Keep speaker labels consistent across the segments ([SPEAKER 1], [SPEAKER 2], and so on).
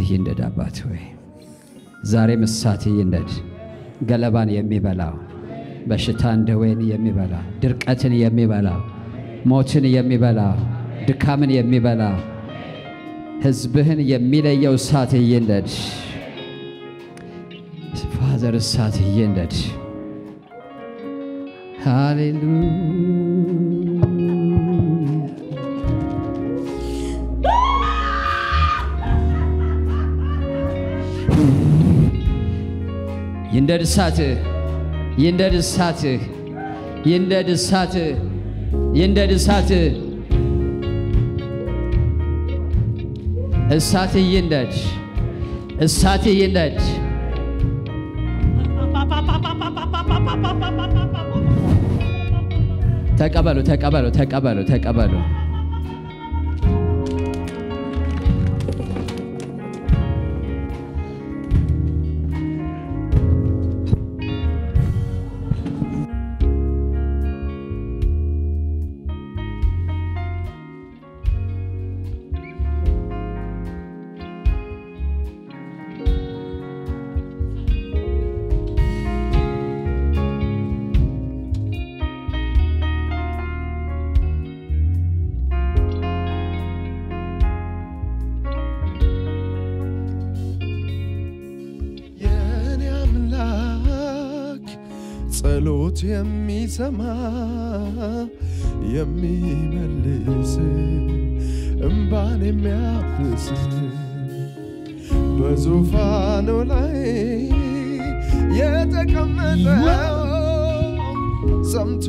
[SPEAKER 1] ይንደድ። አባት ሆይ ዛሬም እሳትህ ይንደድ። ገለባን የሚበላ በሽታን ደዌን የሚበላ ድርቀትን የሚበላ ሞትን የሚበላ ድካምን የሚበላ ሕዝብህን የሚለየው እሳትህ ይንደድ። ፋዘር እሳትህ ይንደድ። ሃሌሉያ ይንደድ እሳትህ ይንደድ እሳትህ ይንደድ እሳትህ ይንደድ እሳትህ እሳትህ ይንደድ እሳትህ ይንደድ ተቀበሉ ተቀበሉ ተቀበሉ ተቀበሉ
[SPEAKER 2] የኔ አምላክ ጸሎት የሚሰማ የሚመልስ እምባን የሚያብስ በዙፋኑ ላይ የተቀመጠው ሰምቶ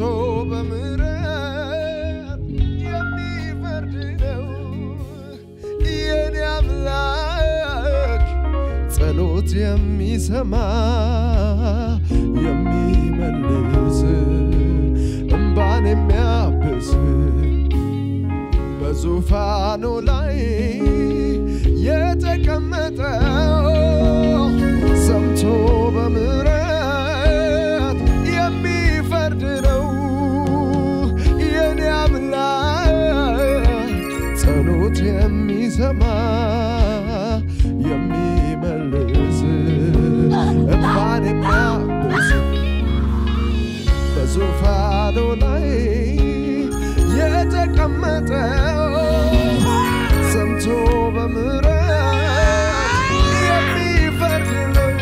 [SPEAKER 2] በምሕረት የሚፈርድ ነው የኔ አምላክ ጸሎት የሚሰማ የሚመልስ እምባን የሚያብስ በዙፋኑ ላይ የተቀመጠው ሰምቶ በምሕረት የሚፈርድ ነው የኔ አምላክ ጸሎት የሚሰማ የሚመልስ እንባን የሚያብስ በዙፋኑ ላይ የተቀመጠው ሰምቶ በምሕረት የሚፈርድ ነው።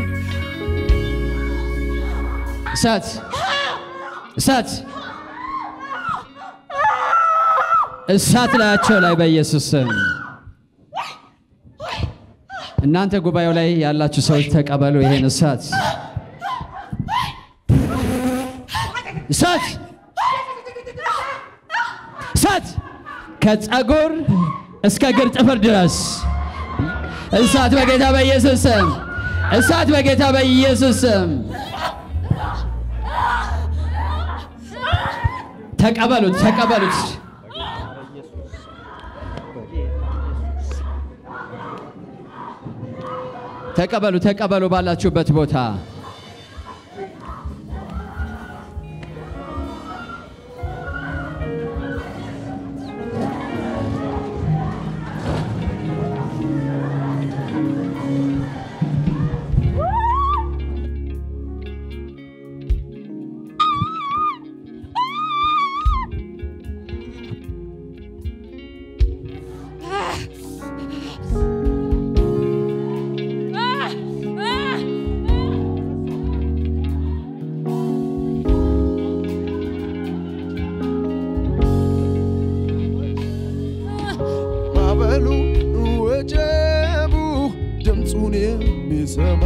[SPEAKER 1] እሳት እሳት እሳት ላያቸው ላይ በኢየሱስ ስም እናንተ ጉባኤው ላይ ያላችሁ ሰዎች ተቀበሉ ይሄን እሳት እሳት እሳት ከጸጉር እስከ እግር ጥፍር ድረስ እሳት በጌታ በኢየሱስ ስም እሳት በጌታ በኢየሱስ ስም ተቀበሉት ተቀበሉት ተቀበሉ ተቀበሉ ባላችሁበት ቦታ
[SPEAKER 2] ማዕበሉ ወጀቡ ድምፁን የሚሰማ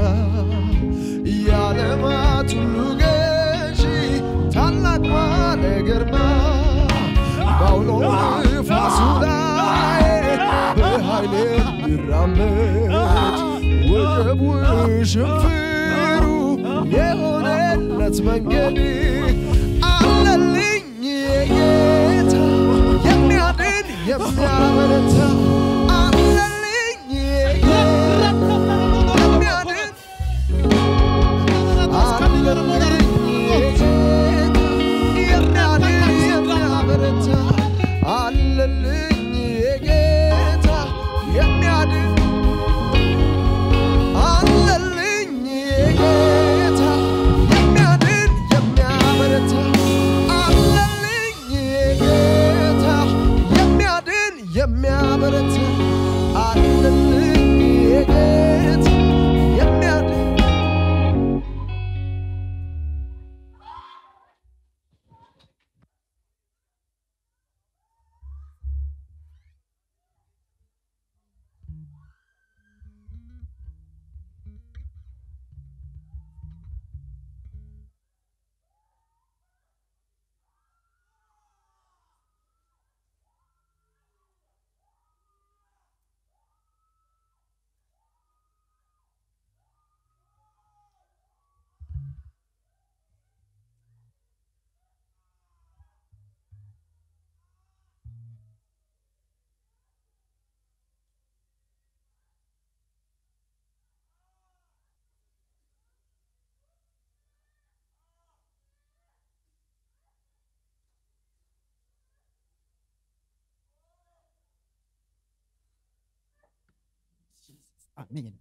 [SPEAKER 2] የዓለማት ሁሉ ገዢ ታላቅ ባለ ግርማ በአውሎ ነፋሱ ላይ በኃይል የሚራመድ ወጀቡ ሽንፍሩ የሆነለት መንገድ አለልኝ የጌታ የሚያድን የሚያበረታ አለልኝ የጌታ የሚያድን አለልኝ የጌታ የሚያድን የሚያበረታ አለልኝ የጌታ የሚያድን
[SPEAKER 3] አሜን።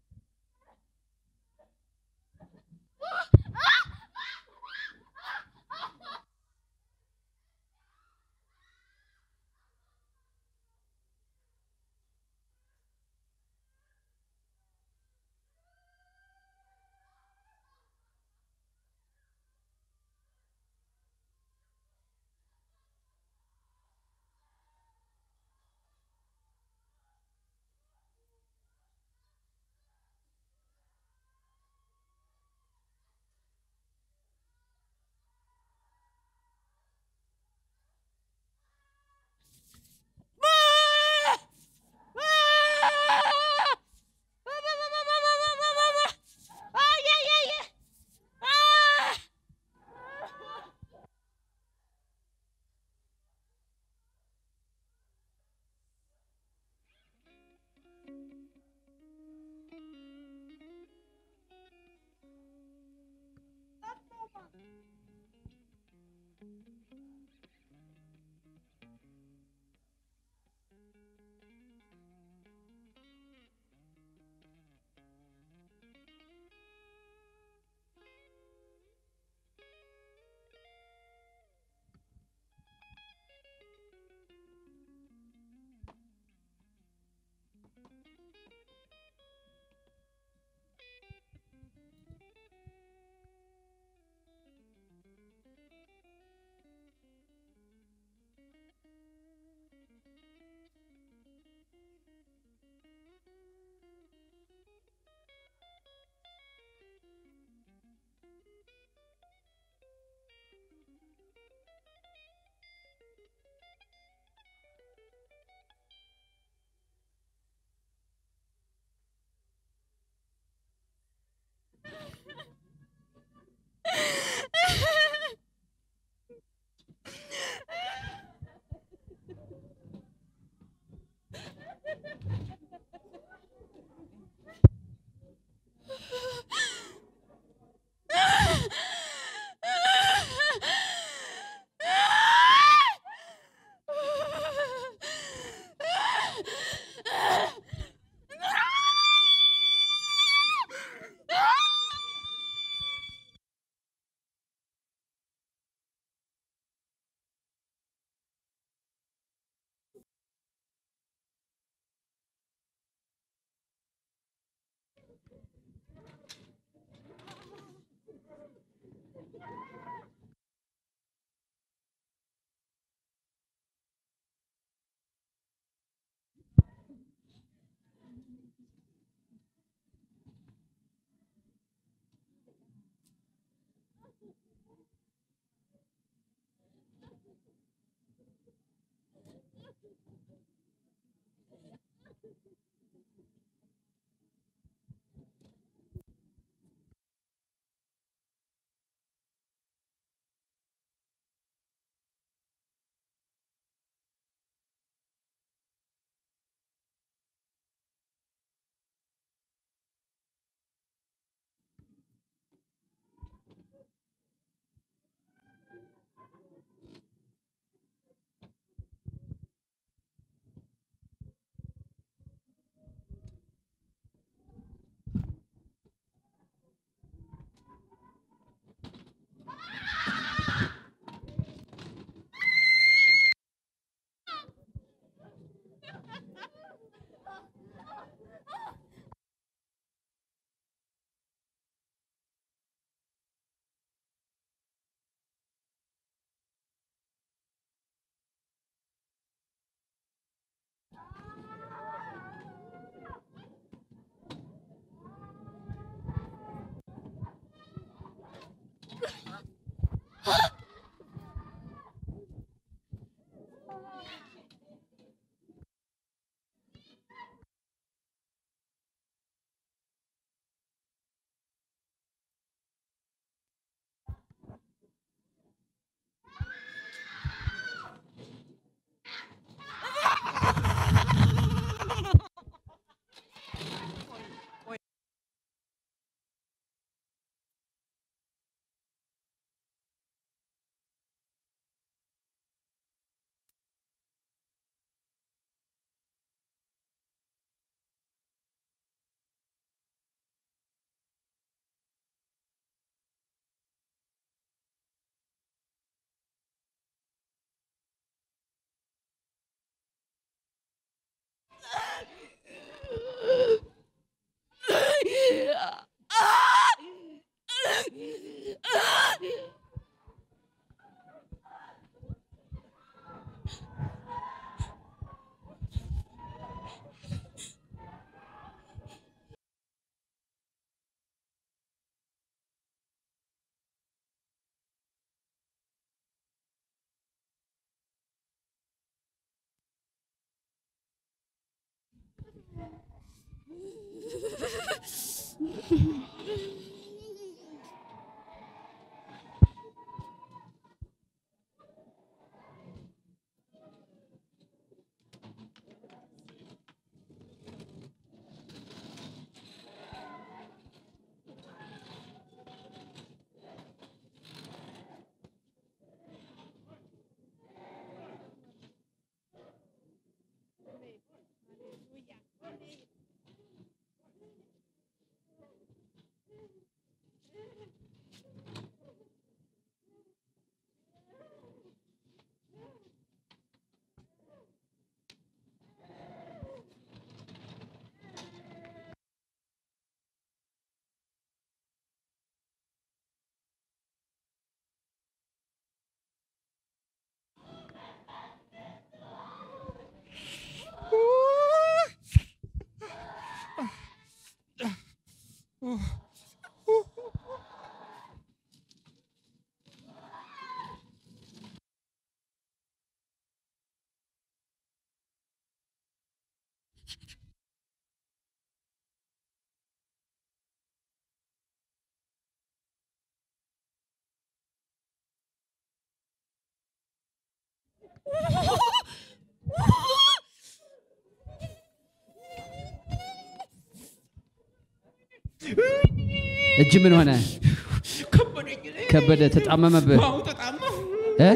[SPEAKER 1] እጅ ምን ሆነ?
[SPEAKER 2] ከበደኝ።
[SPEAKER 1] ከበደ ተጣመመብህ
[SPEAKER 2] አዎ ተጣመም።
[SPEAKER 1] እ?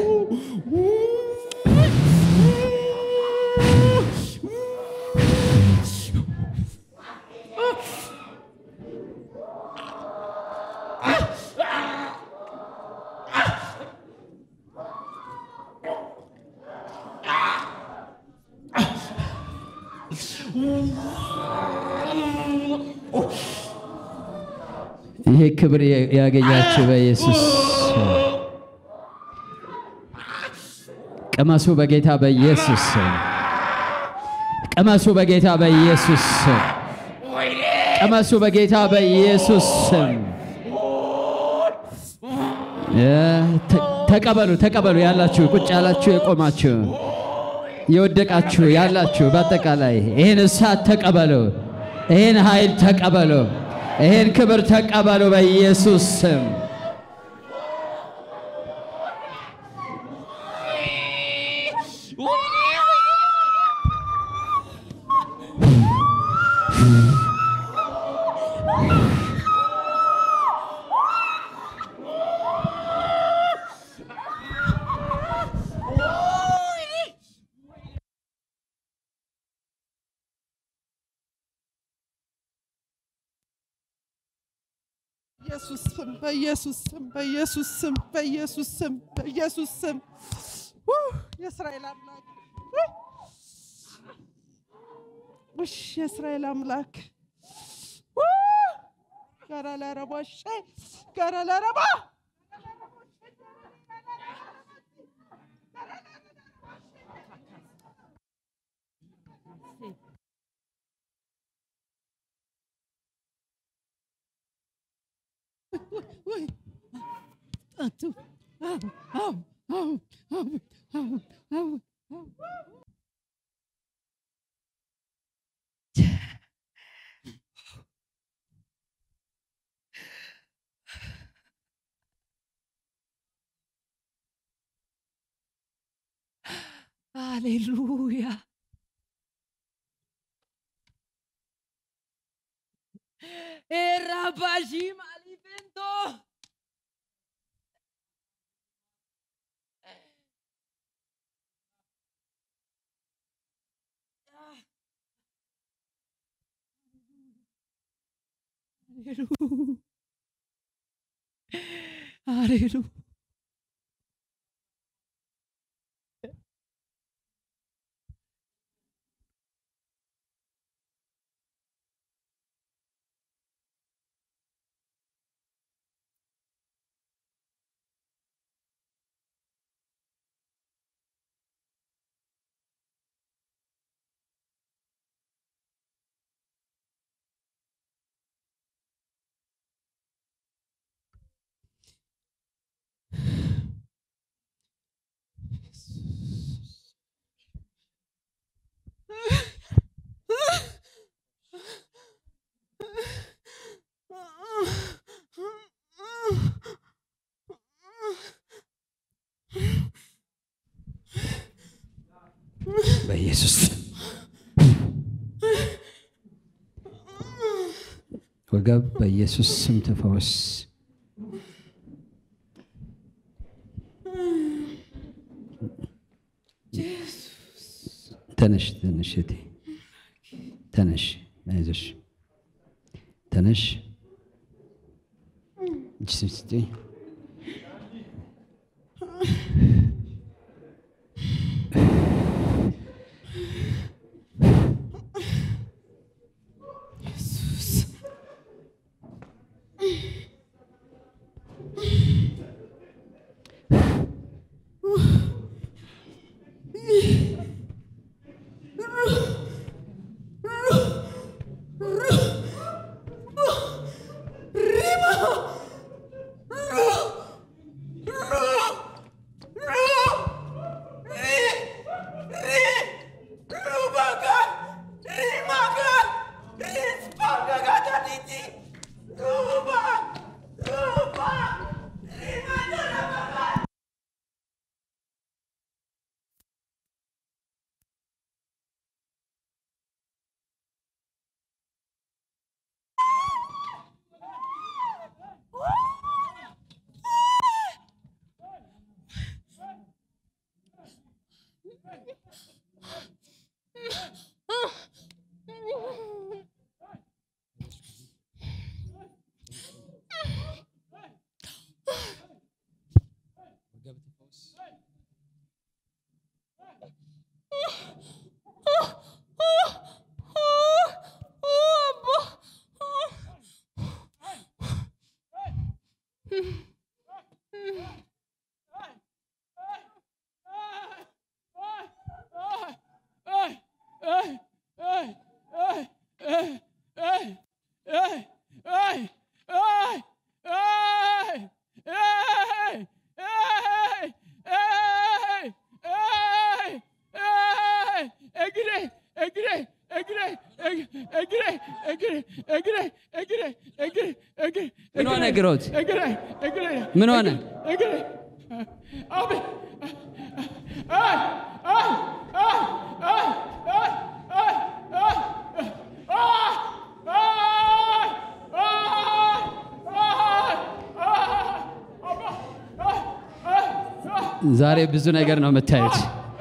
[SPEAKER 1] ይሄ ክብር ያገኛችሁ በኢየሱስ ስም። ቅመሱ በጌታ በኢየሱስ ስም። ቅመሱ በጌታ በኢየሱስ ስም። ቅመሱ በጌታ በኢየሱስ ስም። እ፣ ተ- ተቀበሉ ተቀበሉ። ያላችሁ ቁጭ ያላችሁ የቆማችሁ የወደቃችሁ ያላችሁ በአጠቃላይ ይህን እሳት ተቀበሉ። ይህን ኃይል ተቀበሉ። ይህን ክብር ተቀበሉ በኢየሱስ ስም።
[SPEAKER 2] ኢየሱስ ስም በኢየሱስ ስም በኢየሱስ ስም በኢየሱስ ስም በኢየሱስ ስም ው! የእስራኤል አምላክ ው! ውሽ የእስራኤል አምላክ ው! ጋራ ለረባ ሸ ጋራ ለረባ ወይ አቱ አው አው አው አው አው አው ሃሌሉያ ኤራባሺ ማሊፌንቶ ሃሌሉ
[SPEAKER 1] በኢየሱስ ስም። ወገብ በኢየሱስ ስም ተፈወስ። ተነሽ ተነሽ እቴ ተነሽ፣ አይዞሽ ተነሽ። እጅ ስጪኝ። ምን ሆነ ግሮት? ምን ሆነ? ዛሬ ብዙ ነገር ነው የምታዩት።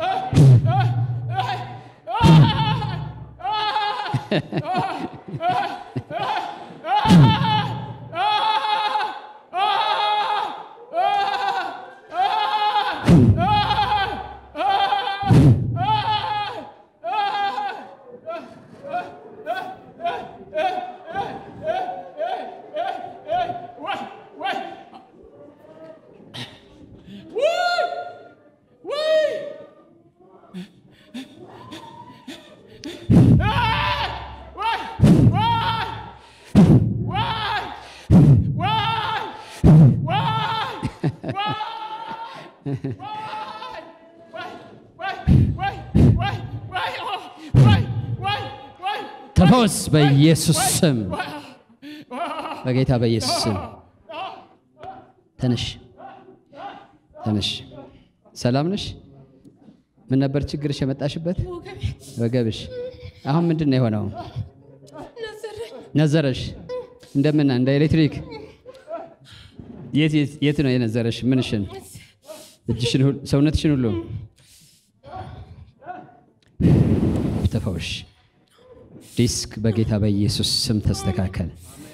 [SPEAKER 1] ተፈወስ በኢየሱስ ስም፣ በጌታ በኢየሱስ ስም። ተነሽ ተነሽ። ሰላም ነሽ? ምን ነበር ችግርሽ የመጣሽበት? ወገብሽ። አሁን ምንድን ነው የሆነው? ነዘረሽ? እንደምን እንደ ኤሌክትሪክ? የት የት- የት ነው የነዘረሽ? ምንሽን? እጅሽን፣ ሁሉ- ሰውነትሽን ሁሉ ተፈውሽ። ዲስክ በጌታ በኢየሱስ ስም ተስተካከል።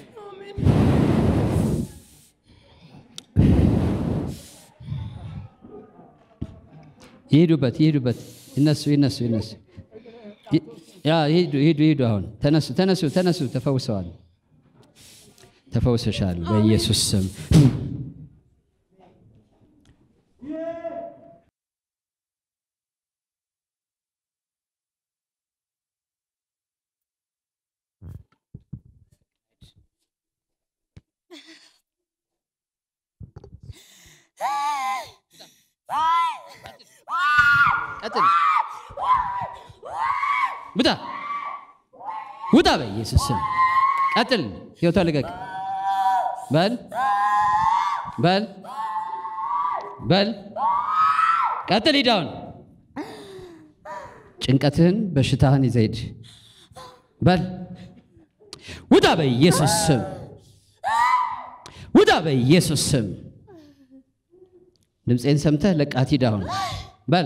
[SPEAKER 1] ይሄዱበት ይሄዱበት፣ ይነሱ ይነሱ ይነሱ። ይ- ያ ይሄዱ ይሄዱ ይሄዱ። አሁን ተነሱ ተነሱ ተነሱ። ተፈውሰዋል፣ ተፈውሰሻል በኢየሱስ ስም። ቀጥል። ውጣ ውጣ፣ በኢየሱስ ስም ቀጥል። ህይወቷ ልቀቅ። በል በል በል ቀጥል። ሂድ አሁን ጭንቀትህን በሽታህን ይዘህ ሂድ በል ውጣ በኢየሱስ ስም ውጣ በኢየሱስ ስም ድምፄን ሰምተህ ለቃት ሂድ አሁን በል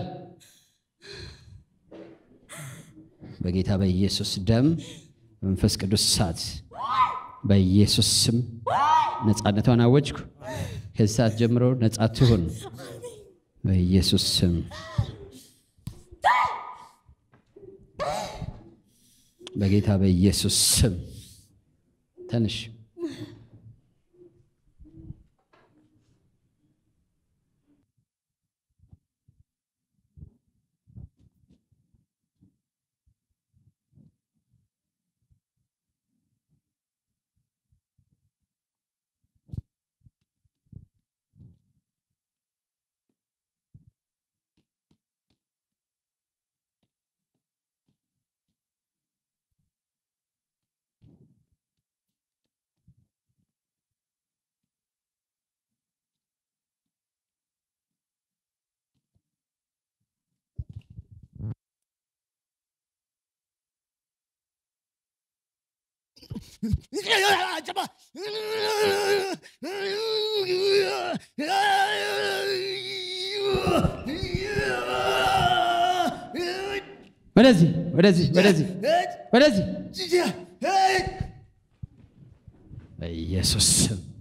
[SPEAKER 1] በጌታ በኢየሱስ ደም በመንፈስ ቅዱስ እሳት በኢየሱስ ስም ነፃነቷን አወጅኩ ከዚህ ሰዓት ጀምሮ ነፃ ትሁን በኢየሱስ ስም በጌታ በኢየሱስ ስም ተንሽ ወደዚህ ወደዚህ ወደዚህ ወደዚህ በኢየሱስ ስም